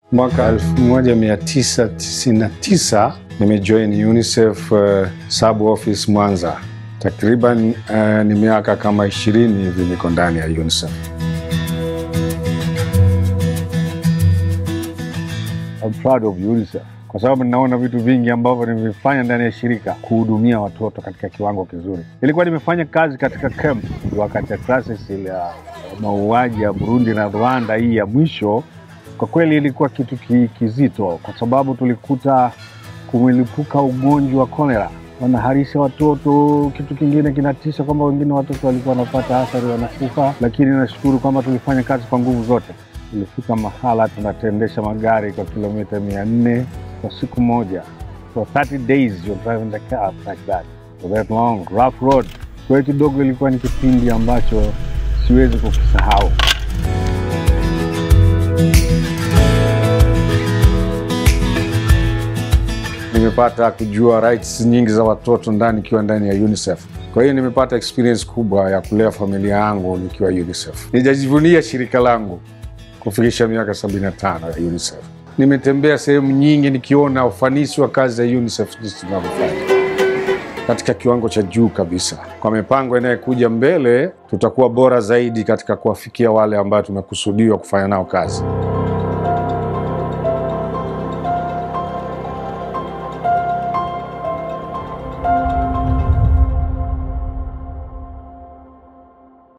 Mwaka 1999 nimejoin UNICEF uh, sub office Mwanza. Takriban uh, ni miaka kama ishirini hivi niko ndani ya UNICEF. I'm proud of UNICEF kwa sababu ninaona vitu vingi ambavyo nimevifanya ndani ya shirika kuhudumia watoto katika kiwango kizuri. Nilikuwa nimefanya kazi katika camp wakati ya crisis ile ya mauaji ya Burundi na Rwanda, hii ya mwisho. Kwa kweli ilikuwa kitu ki, kizito, kwa sababu tulikuta kumelipuka ugonjwa wa kolera, wanaharisha watoto. Kitu kingine kinatisha kwamba wengine watoto walikuwa wanapata athari, wanakufa. Lakini nashukuru kwamba tulifanya kazi kwa nguvu zote. Tulifika mahala tunatendesha magari kwa kilomita mia nne kwa siku moja, for 30 days you're driving the car like that for that long rough road. Kwa hiyo kidogo ilikuwa ni kipindi ambacho siwezi kukisahau. Nimepata kujua rights nyingi za watoto ndani ikiwa ndani ya UNICEF. Kwa hiyo nimepata experience kubwa ya kulea familia yangu nikiwa UNICEF. Nijajivunia shirika langu kufikisha miaka 75 ya UNICEF. Nimetembea sehemu nyingi nikiona ufanisi wa kazi za UNICEF jinsi tunavyofanya katika kiwango cha juu kabisa. Kwa mipango inayokuja mbele, tutakuwa bora zaidi katika kuwafikia wale ambao tumekusudiwa kufanya nao kazi.